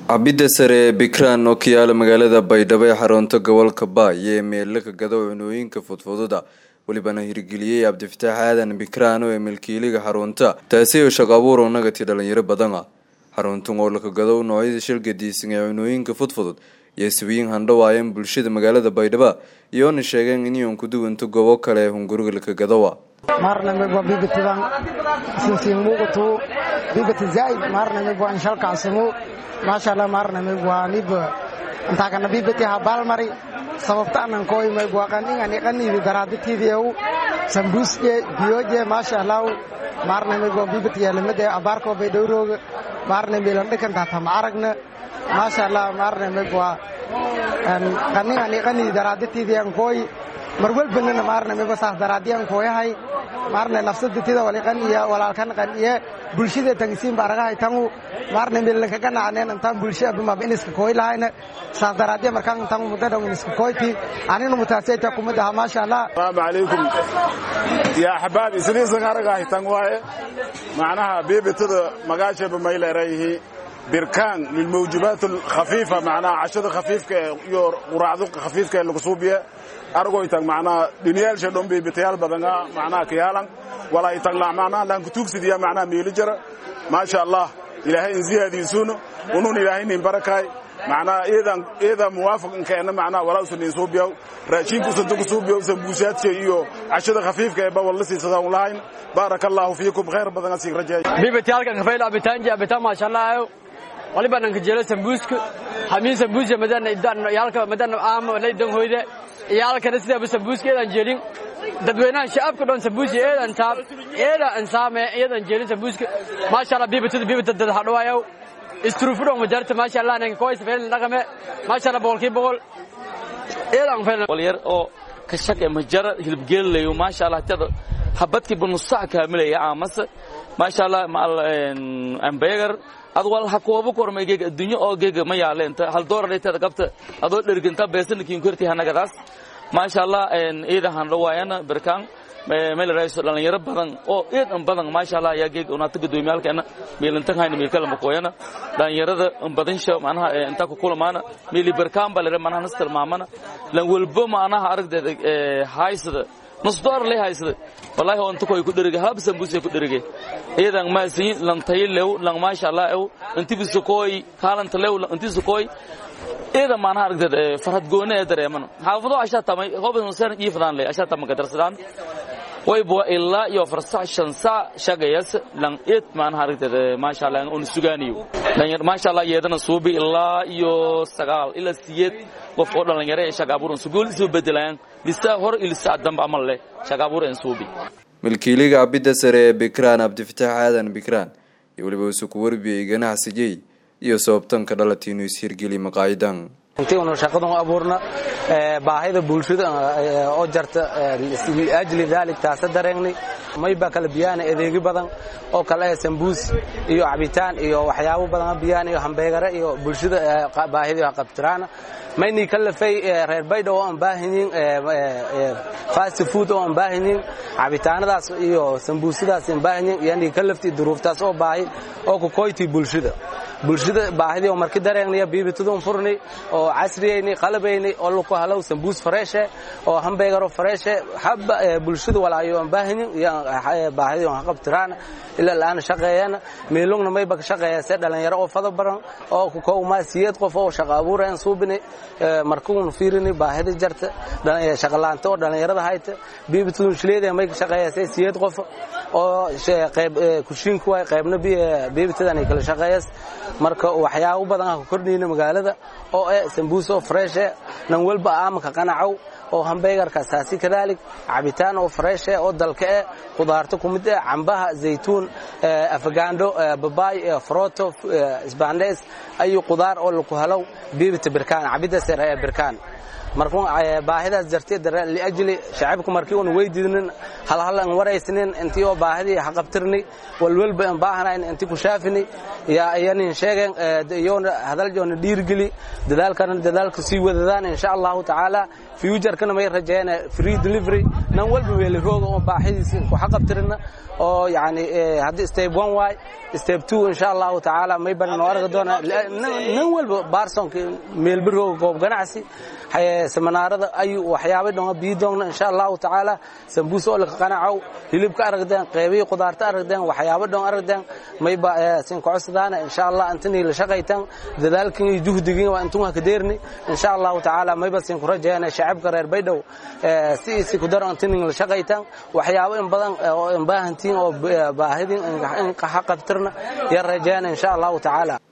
cabidda sare ee bikraan oo ka yaala magaalada baydhabo ee xarunta gobolka baay ee meelo ka gado cunooyinka fudfududa welibana hirgeliyey cabdifataax aadan bikraano ee milkiiliga xarunta taasi oo shaqo abuur unagati dhalinyaro badan ah xaruntan oo laka gado noocyada shilgadiisan ee cunooyinka fudfudud iyo iswiyin handhawaayeen bulshada magaalada baydhabo iyoona sheegeen inyoon ku duwanto goobo kale ee hunguriga laka gadowa marnamigwa bibitidan sinsimugutu bibiti zaid marnamigwa inshalkacsimu maashallah marnamigwa nib intaakana bibiti habalmari sababta anan koymagwa qaningani qanibi daraditidieu sambusje biyoje maashallah marnamigwa bibiti yalamade abarko baydhowroga marnamilandhikantata aragna maashallah marnamigwa qaningani qanibi daraditidian koy marwalbanana maarnamiba saas daraadiyan kooyahay maarne nafsaditida waliqan iyo walaalkan qan iyo bulshada tagisiin baragahay tangu maarne milanka ganacneen intaan bulsha abimab iniska kooy lahayna saas daraadiya markaan intaan mudada iniska kooyti anina mutaasayta kumid aha maasha allah salaamu calaykum yaa axbaab isniisan aragahay tan waaye macnaha biibitada magaashaba mayleerayihi birkaan lilmawjubaat alkhafiifa macnaha cashada khafiifka iyo quraacdo khafiifka ee lagu suubiya argoytag macnaha dhiniyaalsha dhon biibitayaal badanga macnaha kayaalan walaa itagla macnaha laan kutuugsidiya macnaha miili jara maasha allah ilaahay in ziyaadiisuno unun ilaahay nin barakaay macnaha iyadan iyada muwaafaq inkeena macnaha walausa nin suubiyaw raashinka usanta ku suubiyaw sambuusaadka iyo cashada khafiifka ee bawal la siisada un lahayn baaraka allahu fiikum khayr badan asig rajeey biibitayaalkan kafayl abitaanji abitaan maasha allah waliba nanka jelo sambuuska hamiin sambuuska madana idan yaalka madana aam laydan hoyde iyaalkana sidaaba sambuuska eedan jeelin dadweynaha shacabka dhan sambuuska eedan taab eeda ansaame eedan jeelin sambuuska maasha allah biibatada biibata dad hadhawaayow istruufudhon majarta maasha allah nanka koys feelin dhaqame maasha allah boqolkii boqol eedan feelin walyar oo ka shaqe majara hilibgeelayo maasha allah tada habadkii bunusac kaamilaya aamase maasha allah maal ambegar ad wal ha koobu kormay geega adduunyo oo geega ma yaaleenta hal doolar dheeteeda qabta adoo dherginta beesanakiin korti hanagadaas maasha allah iida handhawaayana birkaan meel raayso dhalinyaro badan oo eed an badan maasha allah ayaa geega unaata gudoomiyaalkeena meelantan hayna meelkala makooyana dhalinyarada badansha macnaha inta ku kulamaana meeli birkaan baa lere macnaha nas tilmaamana lan walbo macnaha aragdeeda haysada nus doolar lay haysada wallahi oo inta koy ku dherige hab sambuuse ku dherige iyadan maasi lan taylew lan maasha allah ew inti bisokoy kaalanta lew inti sokoy iyada maanaha aragteed farhad goone ee dareeman xaafado ashaa tamay hoban san ii fadaan leh ashaa tamay kadarsadaan way bo ilaa iyo farsax shan saa shaqayas lan eed maanaha aragteed maasha allah on sugaaniyo lan maasha allah yeedana suubi ilaa iyo sagaal ilaa siyeed qof oo dhalinyaro ee shaqa abuuran sugool isu bedelayaan lisaa hor ilisaa damba amal leh shaqa abuur en suubi milkiiliga cabidda sare ee bikraan cabdifataax aadan bikraan iyo weliba isu ku warbiyey ganacsigey iyo sababtanka dhalati inuu ishirgeli maqaayidan intii unu shaqadan u abuurna baahida bulshada oo jarta liajli daalik taasa dareegnay mayba kala biyaan adeegi badan oo kale sambuus iyo cabitaan iyo waxyaabo badan biyaan iyo hambeegare iyo bulshada baahida qabtirana mayni kalafay reer baydhabo aan baahanyiin fast food oo aan baahanyiin cabitaanadaas iyo sambuusadaas aan baahanyiin yani kalafti duruuftaas oo baahi oo ku koyti bulshada bulshada baahidii oo markii dareegnaya biibitadun furni oo casriyeyni qalabayni oo laku halow sambuus fareeshe oo hambeegaro fareeshe habba bulshada walaayo aan baahanyin iyo baahidii aan qabtiraan ilaa laana shaqeeyana meelungna mayba ka shaqeeya se dhalinyaro oo fada baran oo ku kowmaa siyeed qof oo shaqa abuura aan suubini markuun fiirini baahida jarta shaqalaanta oo dhalinyarada hayta biibitadun shileeda may ka shaqeeya se siyeed qof oo qayb kushiinku waay qaybna biibitadan ay kala shaqeeyas marka waxyaabo badan aan ku kordhayna magaalada oo eh sambuus oo fresh eh nan walba aamka qanacow oo hambeegarka saasi kadaalik cabitaan oo fresh eh oo dalka eh qudaarta ku mid eh cambaha zaytuun afagaandho babaay froto isbaandees ayu qudaar oo lagu halow biibita birkaan cabida sare ee birkaan markuu baahidaas jartay liajli shacabku markii uun weydiinin halhal aan waraysnin intii oo baahidii haqabtirni walwalba aan baahanayn intii ku shaafini yaa ayanin sheegeen iyoona hadaljoona dhiirgeli dadaalkana dadaalka sii wadadaan insha allahu tacaala futurkana may rajeeyaan free delivery nan walba weeli rooga oo baahidiisa ku haqabtirina oo yani haddii step one waay step two insha allahu tacaala may badan oo arga doona nan walba barsonka meelba rooga goob ganacsi seminaarada ayu waxyaaba dhonga bii doogna insha allahu tacaala sambuus oo laka qanacow hilibka aragdeen qeybihii qudaarta aragdeen waxyaaba dhon aragdeen mayba sinkocosadaana insha allah intanii la shaqaytan dadaalkin iyo juhdigin waa intun haka deerni insha allahu tacaala mayba sinku rajeeyana shacabka reer baydhow si isi ku daro intinin la shaqaytan waxyaabo in badan oo in baahantiin oo baahidin in haqabtirna ya rajeeyana insha allahu tacaala